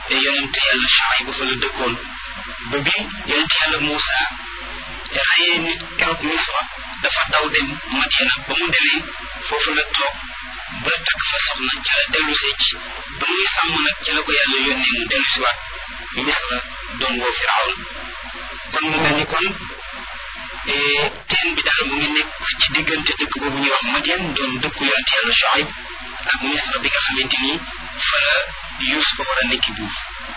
yonent yàlla Shuayb fa la dëkkoon ba bi yonent yàlla Muusa rayee nit keroog Misra dafa daw dem Madiana ba mu demee foofu la toog ba takk fa soxna ca la dellu see ci ba muy sàmm nag ci la ko yàlla yónnee mu dellu si waat Misra doon woo Firawn kon mu mel ni kon teen bi daal mu ngi nekk ci diggante dëkk boobu ñuy wax Madian doon dëkku yonent yàlla Shuayb ak Misra bi nga xamante ni fa la Yuusufa war a nekki buur